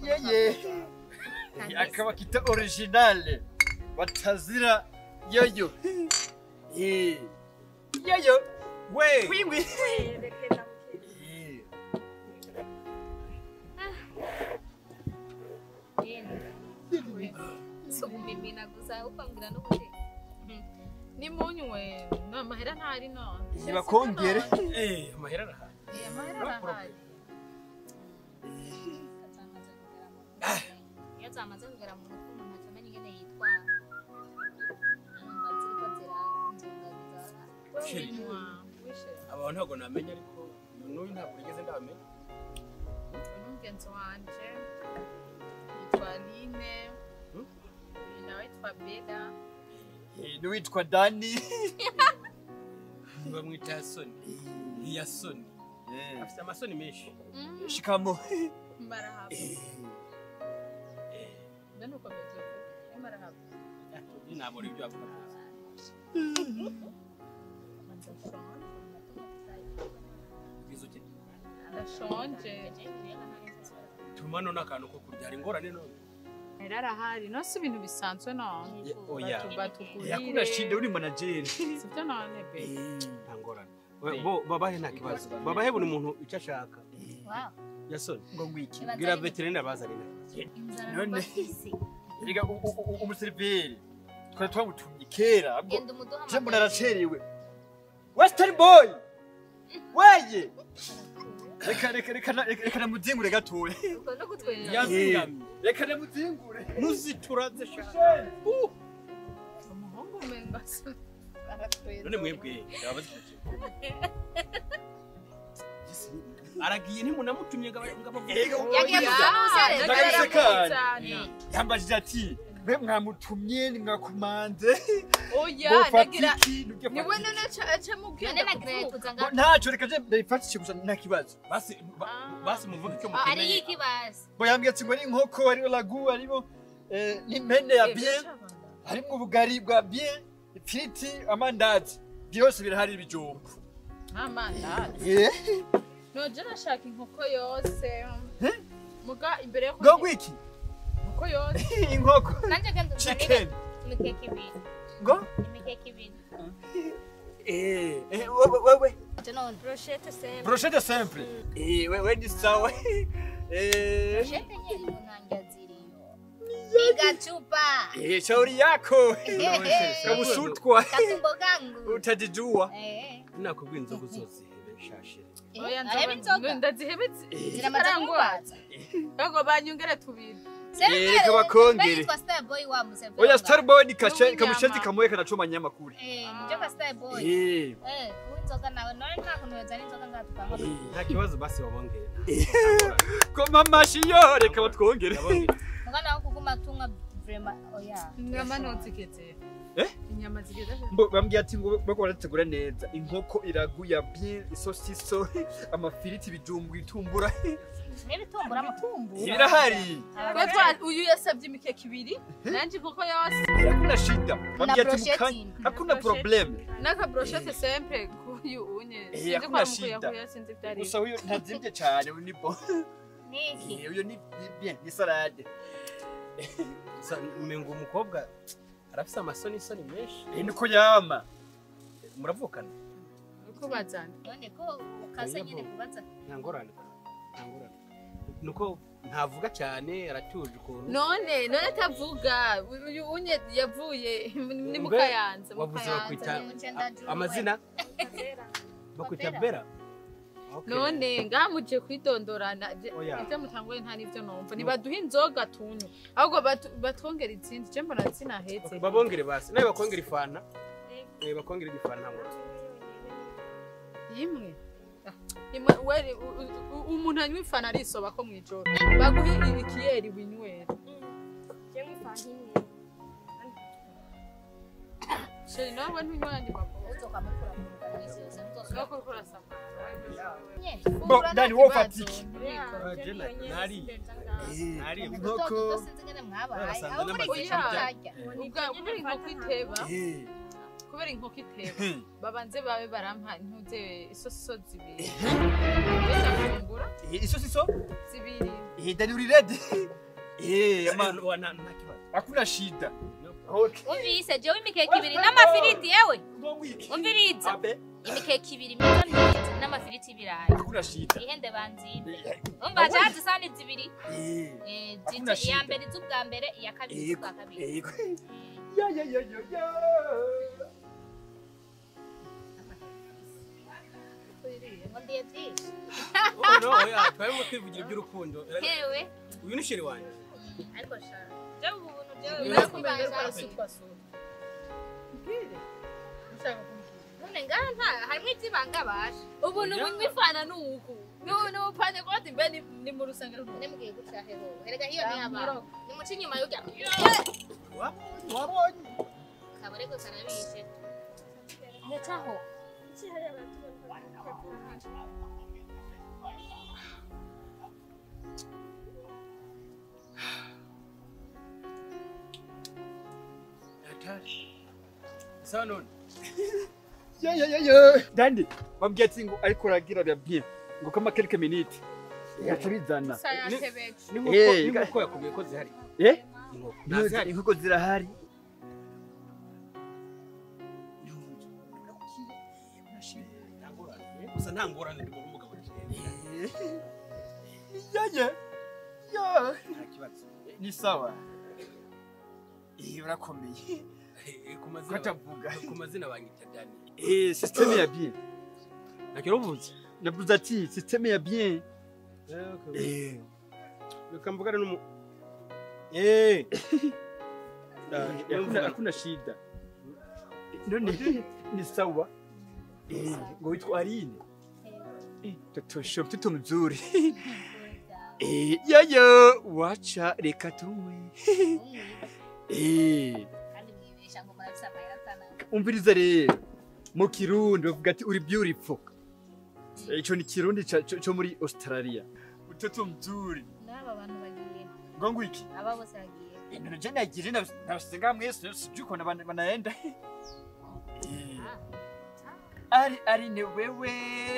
yeye akaba kita originale batazira yoyo Eh, yoyo we wiwi Rekera Eh, sugumimina gusa ukambwira n'ubundi nimunywe no amahera ntari none nibakongere eh amahera arahari Eh, amahera arahari iyo zamaze kugera mu mutwe umuntu atamenya ingene yitwara numva ziriko ziranzungagiza Sheri. Unywa, wishe abantu ntabwo namenya ariko n'uyu ntabwo nigeze ndamenya n'umugenzi wanje yitwa line Hmm? uyu nawe yitwa beda eh, n'uwitwa dani bamwita yasoni iyasoni Eh, afite amasoni menshi shikamo marahaba mbe nuko meze ubu marahaba ntabwo ari ibyo avuga bizo uti ndashonje tuma none akantu ko kurya hari ingorane none amahera arahari no si ibintu bisanzwe none oya batugurire yakunda shinde uri manajeri sibyo none be nta ngorane We- bo babahe nta kibazo babahe buri muntu icyo ashaka Wow. yasoni ngo ngwiki bwira veterineri bazane inzara None. numva kwisi Erega u- u- u- umuseriveri twari twamutumye kera ahubwo genda umuduha je mbona aracerewe western boy weye reka reka reka na- reka reka namuzingure gatoya ubwo no kutwenza yazingamye reka namuzingure ntuzituraze sha umuhungu umenga se aratweza none mwebwe yabaze aragiye ntimunamutumye ngo aba- ngo abavuge Erega Yagiye ubugiza. gusaba umusore. Ndagahise kanya. cyane yambajije ati mbe mwamutumye nimwakumanze oya Bofata nagira iki? Nubwo niwe afata none aca none mubwira nagira kuza iki? Ngo ngaho ntacyo reka je ndayifatishe gusa nta kibazo basi ba- Ah. basi muvuge icyo Ah, hariyo mukeneye iki basi ngo yambwiye ati ngo ni inkoko hariho lagu hariho eh, n'impene ya bien harimo ubugari bwa bien ifiriti amandazi byose birahari ibijumbu amandazi Eh, noje nashaka inkoko yose muga imbere yo ngo ngwiki inkoko yose inkoko nanjye genda uzanire chicken imikeke ibiri ngo imikeke ibiri eh eh, wewe wewe icyo none brochette sembe brochette simple eh wewe ni sawa eh brochette nyeri mu ntanga ziriyo igacupa eh shauri yako kabusutwa katumbo kangu utajijua eh nakubwira inzoga uzozihebe nshashire oya arebe inzoga ndazihebetse ziramaze kumubaza ahubwo banyongere tubiri Eh, reka bakongere. yitwa star boy wa museveni oya star boy ni kashe N'ubunyama. kamusheti kamoye kanachoma nyama kule eh nibyo ka star boy eh eh uwinzoga nawe none nta kuntu yozana inzoga ngaha tukanywa nta kibazo basi babongere ko mama shiyo reka batwongere mugana wo kuguma tunywa vrema oya inyama ntuzigeze Eh? inyama zigeze Mbo- bambwiye ati ngo bako barategura neza inkoko iraguya bien isosiso amafiriti ibijumbu itumbura n'ibitumbura amatumbura birahari Twe twa- uyu yasabye imikeke ibiri nanjye inkoko yose hakuna shida bambwiye ati brochette. mukanya hakuna Na problem n'akabroshete sempre k'uyu unye Eh, sinzi ko hakuna ari shida. umukuyakuya sinzi ibyo ari gusa uyu ntazimvye cyane uyu ni bo niki Eh, uyu ni ni bien ni salade umenga umukobwa arafise amasoni isoni menshi eh niko yama muravukana uko bazana none ko ukaze nyine kubaza nta ngorane nta ngorane nuko ntavuga cyane aratuje ukuntu none none atavuga uyu unye yavuye ni mukayanza wavuze mukayanza bakwita amazina bakwita bera Okay. none ngamuje kwidondorana je- Oya. ibyo mutanguye nta n'ibyo numva ntibaduhe inzoga tunywe ahubwo batu- batwongera izindi je mbona zinaheze Okay, babongere basi nawe bakongera ifana eh bakongera igifana nta ngorane imwe Ah, imwe weri u- u- u- umuntu anywa ifana arisoba ko mw'ijoro baguhe ikiyeri winywera sheri nawe ntunywa yandi makuru uzoka mukura mu kanisi yose muzoka nuko uriko urasamara nyine Bo, Dani, wowe ufata iki? Ah, Jena, nari nari inkoko utoto sinzi ngene mwabaye Basanze aho muri n'amazina iki bya- cyarya ubwa kubera inkoko iteba eh kubera inkoko iteba Hmm. babanze babe barampa intuze isosiso zibiri ndafungura Eh, isosiso zibiri Eh, Dani uri ready? Eh, ama Wa- nta nta kibazo hakuna shida. No. Okay. umvise jewe imikeke ibiri n'amafiriti yewe umviriza Abe, imikeke ibiri myiza myiza n'amafiriti y'ibirayi hakuna shida. ihende banzimbe Eh, umva cazi isani zibiri eh, Eh, Hakuna ziti- iya shida. mbere iz'ubwa mbere iya kabiri Yego, iz'ubwa kabiri yego. Eh, Ya ya ya ya ya. ngo ndiye byinshi Oh, no, oya, twarimo kwivugira iby'urukundo hewe uyu ni sheri wanjye Mm, ariko sha jewe ubu buntu jewe Ni nakumenya birakubaza. ko arasutwa sutwa mbwire ushaka kumbwira none ngaha nta harimwo ivy'ibanga basha ubuntu bunywa ifana ni uku Ni- ni upanye koti mbe ni- ni mu rusengero rwawe. nemugiye guca hero erega hiyo ni aba Ndamuro. ni muca inyuma y'urya Wabonye, wabonye kabarego karabishe ndacaho sawa none Ya ya ya ya. Dandi, bambwiye ati ngo ariko ragira bya bien. Ngo kama quelques minutes. Yaca bizana. Gusa yatebeje. n'inkoko Eh, n'inkoko yakubwiye ko zihari Eh? inkoko Ntuzi nazihari inkoko zirahari. gusa nta ngorane ndi umugabo Ya ya. Ya. nta kibazo Ni sawa. Eh, urakomeye. Eh, ku mazina Katavuga. ku mazina banyita Dani Eh, système ya bien. ntacyo uvuze Navuze ati système ya bien. Eh. reka mvugane n'umu eh Hakuna hakuna shida. None ni sawa. Eh, ngo witwa Aline. Eh, Toto sho mtoto mzuri. Eh, yaya wacha reka tunywe. Eh, kandi mwibesha ngo murafise amahera atana umviriza rero. Mu Kirundi bavuga ati uri beautiful. Eh, Ico ni Kirundi ca- co co muri Australia. Mtoto mzuri. n'aba bantu bagiye Ngo ngwiki? aba bose bagiye Eh, none je nagiye nabasenga mwese sijui uko bana- banaenda. Eh, Ah, ari ari ni wewe.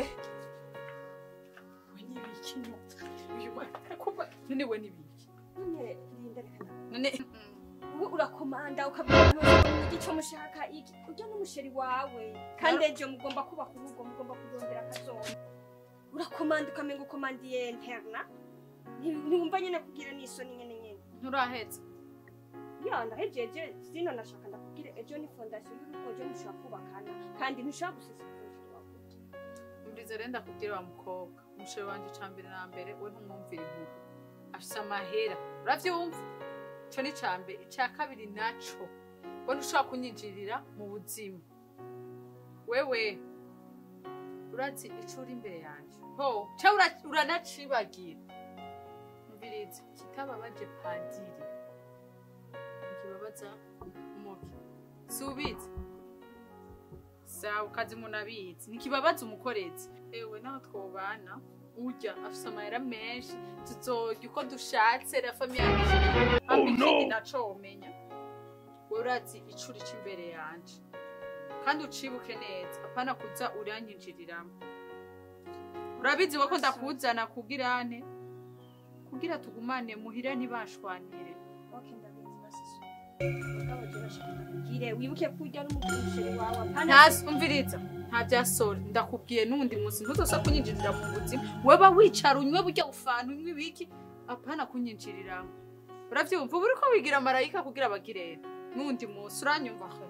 none we n'ibiki None Linda reka na- none wowe urakomanda ukabwira umuntu icyo mushaka iki ujya n'umusheri wawe kandi ejo mugomba kubaka urugo mugomba kurondera akazoza urakomanda ukamenga ukomandiye interna Nti- ntiwumva nyine kugira n'isoni nyene nyene nturahetse ya ndahejeje zino nashaka ndakubwire ejo ni fondasiyo y'urugo ejo mushobora kubakana kandi ntushobora gusesa umusheri wawe mburize rero ndakubwira wa mukobwa umushere wanje ca mbere na mbere we ntumwumvira impugu afise amahera uravyumva ico ni ca mbere ica kabiri naco we ntushobora kunyinjirira mu buzima wewe urazi ico uri imbere yanje ho ca ura- uranacibagira mbirizi kitababaje padiri ntikibabaza umuki si ubizi sawa ukazi umuntu abizi ntikibabaza umukorezi ewe naho twobana urya afise amahera menshi tuzorya uko dushatse la famiye yacu hamwe ikindi naco womenya we urazi ico urica imbere yanje kandi ucibuke neza apana kuza uranyinjiriramo urabizi we ko ndakuzana kugira ane kugira tugumane muhira ntibashwanire okay ndabizi basiso mugabo je bashaka ndakubwire wibuke kurya n'umusheri wawe apana ntasi umviriza nta bya sori ndakubwiye n'undi munsi ntuzosa kunyinjirira mu buzima weba wicara unywe burya ufana unywe ibiki apana kunyinjiriramo uravyumva uba uriko wigira marayika kugira bagirene n'undi munsi uranyumva he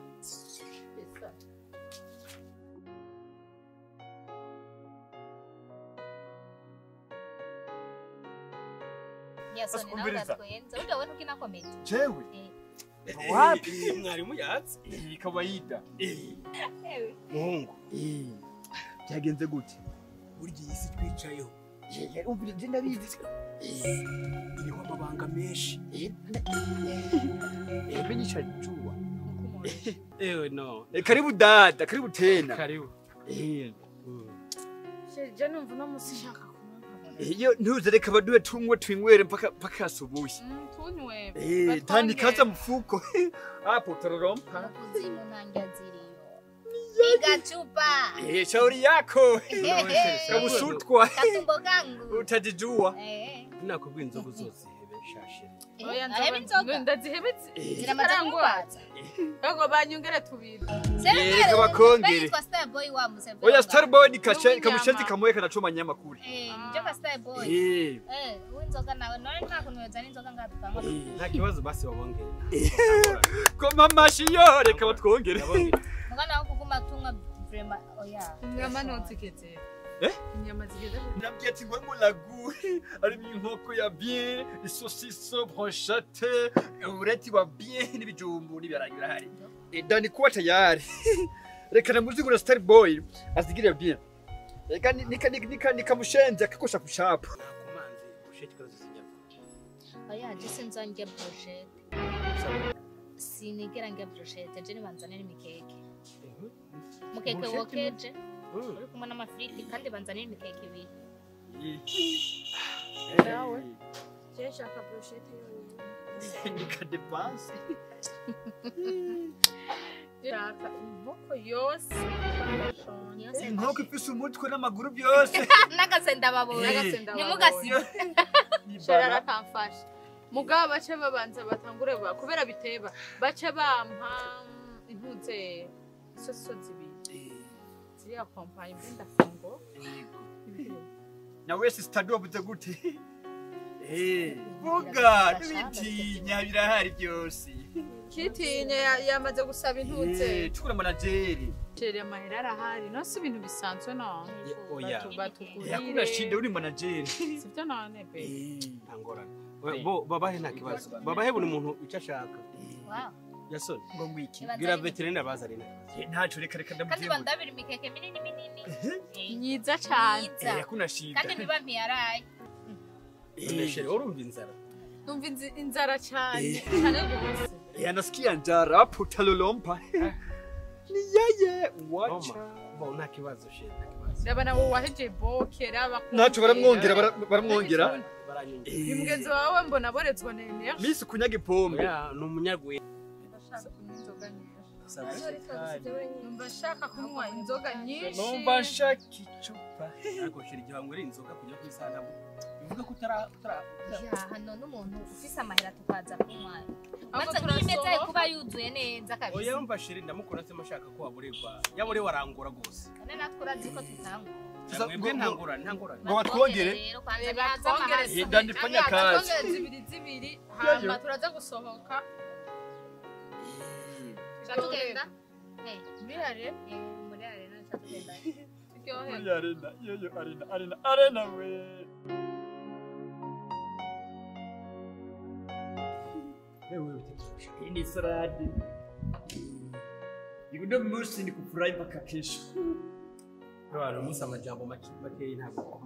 yasoni nawe Umviriza. uratwenza urya we ntukina komedi Jewe. Eh. Wapi? Eh, mwarimu yatse Eh, kawaida. Ewe, muhungu Eh, byagenze gute? burya iyi si twicayeho Eh, umvira je ndabizi. iriho amabanga menshi Eh, menyesha jua. ewe no Eh, karibu dada, karibu tena. karibu Eh, je numva uno munsi nshaka kunywa eh, iyo ntuze reka baduwe tunywe twinywere mpaka mpaka asubuhi. tunywe Eh, tani kaza mfuko. Hapo utarorompa. kuzimu ntangia ziriyo piga chupa Eh, shauri yako. Ehe. Kabusutwa. katumbo kangu Utajijua. Eh. nakubwira inzoga uzozihebe shashere oya areba inzoga ndazihebetse ziramaze kumugwaza ahubwo banyongere tubiri Yego bakongere. Bayitwa Starboy wa museveni oya starboy ni kashe N'umunyama. kamushezi kamoye kanachoma nyama kule eh njo ka Starboy eh eh uwinzoga nawe none nta kuntu yoza n'inzoga ngaha tukanywa nta kibazo basi babongere koma mashi yo reka batwongere mugana wo kuguma tunywa vraiment oya inyama ntuzigeze Eh? inyama zigeze nabwiye ati ngo mu lagu harimo inkoko ya bien isosiso brochette ureti wa bien n'ibijumbu n'ibirayi birahari Eh, dani kuwa tayari reka namuzigura starboy azigire bien reka ni- nika nika nika nikamushenze akakosha kushapu nakumanze usheke kibazo zinyama oya je sinza ndya brochette sinigera ndya brochette je nibanzanira imikeke mukeke Brochette wokeje Mm. uri kumwe n'amafiriti kandi banzanira imikeke ibiri nawe je nshaka brochette yonyine nika depanse shaka inkoko yose Yose inkoko ifise umutwe n'amaguru byose n'agasenda babura n'agasenda ntimugasibe shara arakamfasha mugabo bace babanza batangure ba kubera biteba bace bampa mm, intuze isoso zibiri ziriya kompanyi mbe ndafungo na wese sitade wavuze gute Eh, vuga n'ibitinya birahari byose kitinya ya- yamaze gusaba intuze Eh, tukura manajeri sheri amahera arahari nose ibintu bisanzwe none oya batugurire yakuna shinde uri manajeri sivyo none be nta ngorane We- bo babahe nta kibazo babahe buri muntu icyo ashaka Wow. yasoni ngo ngwiki bwira veterineri abazane nta kibazo Eh, ntaco reka reka kandi ndamuvye bandabira imikeke minini minini Eh, myiza cane myiza yakuna shinde kandi niba mpiyaraye none shere urumva inzara numva inzi- inzara cane cane gose Eh, anasikia njara hapo utalolompa ni yeye wacha bo nta kibazo shere nta kibazo raba nabo waheje bokera ntaco baramwongera bara- baramwongera baranyumva ni mugenzi wawe mbona aboretswa na energie misi kunyaga ipombe oya ni umunyarwenya ndashaka kunywa inzoga nyinshi Saba ariko isukari. wenyine numva nshaka kunywa inzoga nyinshi numva nshaka icupa ariko shere igihe wanywera inzoga kujya ku isaha ntabwo bivuga ko utara utara ya hano n'umuntu ufise amahera tukaza kunywa ahubwo maze n'imeza ye turasohoka kuba yuzuye neza oya kabisa yumva shere ndamukunda se mashaka ko waburirwa yaburewe arangura rwose none natwe urazi ko tutangwa Tuza- mwebwe ngo- nta ngorane nta ngorane ngo batwongere rero kwanza Reba, nihaza twongere amahasa Eh, ndandifanya kazi twongere zibiri zibiri hama turaza gusohoka Tuca tugenda Eh, birare eh, muri arena tuca tugenda turyohe Muri arena yoyo arena arena arena we wewe bitekesha hii ni saladi uno munsi ni kufurahi mpaka kesho abantu musa amajambo make makeyi ntabwo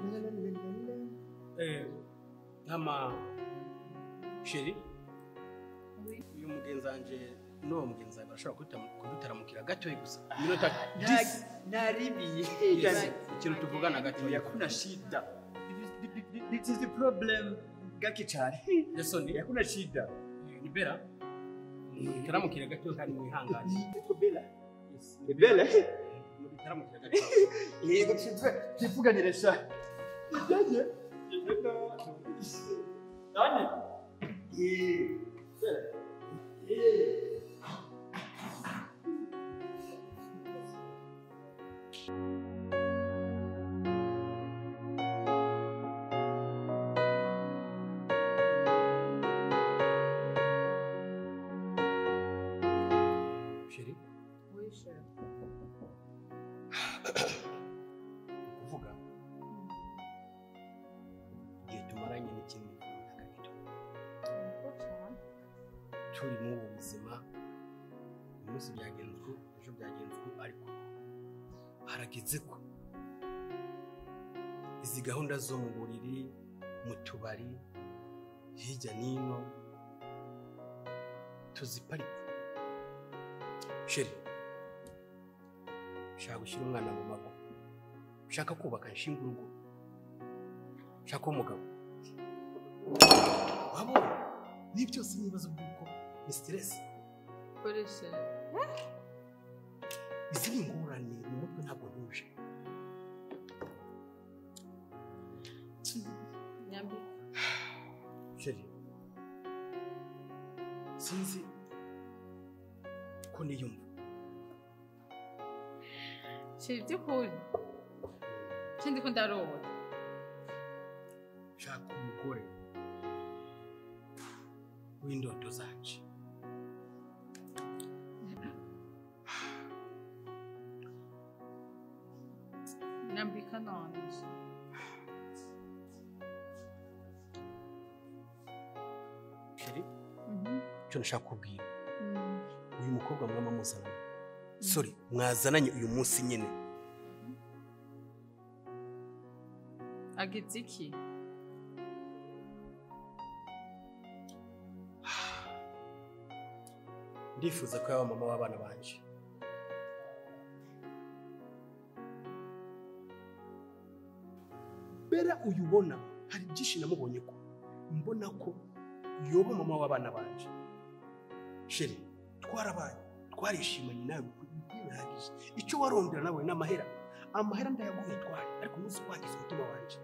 eh nkama sheri uyu mugenzi wanje n'uwo mugenzi wawe barashobora kuduta- kudutaramukira gatoya gusa iminota disi naribiye Yes, ikintu tuvugana gatoya hakuna shida this is the problem gake cyane yasoni hakuna shida ni bera mutaramukire gatoya kandi mwihangane Niko bela Yes. bela mutaramukire gatoya yego twivuganire sha yaje nani eh eh sheri wishe kuvuga igihe tumaranye n'ikindi runaka gito turi muri ubu buzima uyu munsi byagenze uku ejo byagenze uku ariko harageze ko izi gahunda zo mu buriri mu tubari hirya n'ino tuziparika sheri ushaka gushyira umwana mu mago ushaka kubaka nshinga urugo ushaka umugabo wabona ni byose ni ibibazo by'uko ni siteresi koreshe izi ni ingorane mu mutwe ntabwo ntuje nyambi sheri sinzi ko niyumva shira iby'ukuri ikindi ko ndarota shaka umugore w'indodo zanje nyambika none sheri icyo nashaka kubwira uyu mukobwa mwaba muzananye sorry mwazananye uyu munsi nyine agize iki ndifuza ko yaba mama w'abana banje bera uyu ubona hari byinshi namubonye ko mbona ko yoba mama w'abana banje sheri twarabaye twarishimanye nawe bihagije icyo warondera nawe ni amahera amahera ndayaguhe twari ariko umunsi wagize umutima wanje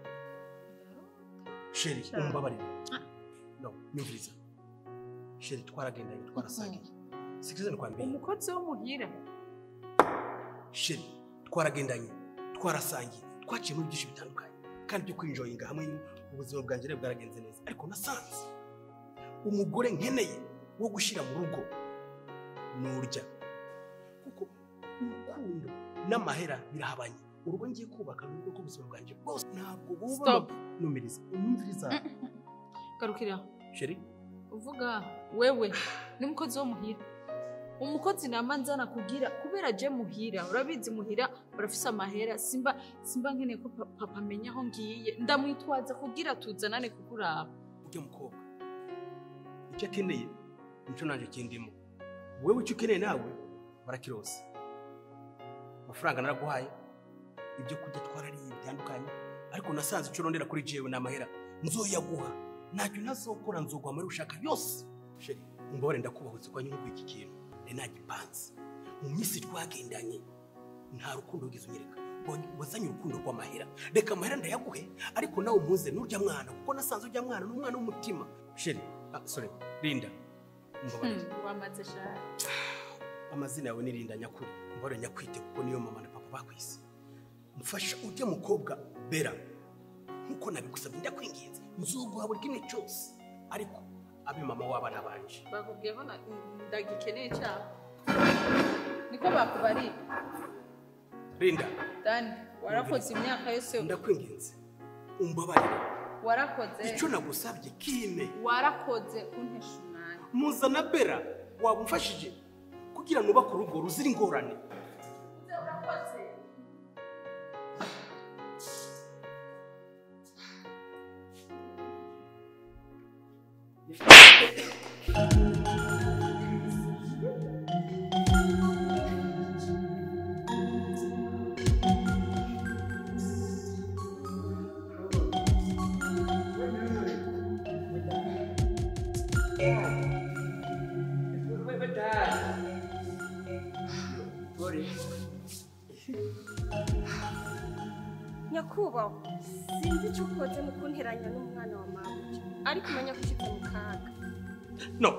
sheri Cyane. umbabarire no nyumviriza sheri twaragendanye twarasagiye sikizani kwa mbere umukozi wo muhira sheri twaragendanye twarasangiye twaciye muri byinshi bitandukanye kandi byo kwinjoyinga hamwe ubuzima bwanjye rero bwaragenze neza ariko nasanze umugore nkeneye wo gushyira mu rugo nurya kuko urukundo n'amahera birahabanye urugo ngiye kubaka ni urugo rw'ubuzima bwanjye bwose ntabwo buba Stop. numiriza unyumviriza garukira sheri uvuga wewe ni umukozi wo muhira umukozi nama nzana kugira kubera je muhira urabizi muhira barafise amahera simba simba nkeneye ko pa- papa amenya aho ngiye ndamwitwaza kugira tuzanane kukuraba ujya mukobwa icyo akeneye nicyo nanjye kindimo wowe icyo ukeneye nawe barakirose amafaranga naraguhaye ibyo kurya twarariye bitandukanye ariko nasanze icyo urondera kuri jewe ni amahera nzoyaguha ntacyo ntazokora nzoguha muri ushaka yose sheri umbabare ndakubahutse ko nyungu iki kintu ni nagipanze mu minsi twagendanye nta rukundo wigeze unyereka Wa- wazanye urukundo rw'amahera reka amahera ndayaguhe ariko nawe umuze n'urya mwana kuko nasanze urya mwana ni umwana w'umutima sheri ah, sorry linda umbabarire Hmm, wamaze shaka amazina yawe ni linda nyakuri umubare nyakwite kuko niyo mama na papa bakwise mfasha ujye mukobwa bera nkuko nabigusabye ndakwinginze nzuguha buri kimwe cyose ariko abe mama w'abana banje bakubwiye ko na- ndagikeneye cyane niko bakubarira linda dani warakoze imyaka yose ndakwinginze umbabarire warakoze icyo nagusabye kime warakoze kuntesha umwanya muzana bera waba umfashije kugira nubake urugo ruzira ingorane nyakubahwa sinzi icyo ukoze mu kunteranya n'umwana wa mabuja ariko umenya ko ushyitse mu kaga no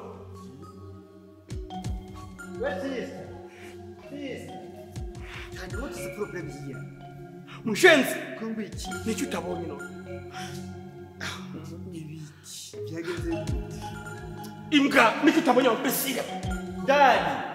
cyane mutuze porobulemu yiya mushenzi kumva iki nicyo utabonye none ibiki byagenze gute imbwa nicyo utabonye wa mbese dadi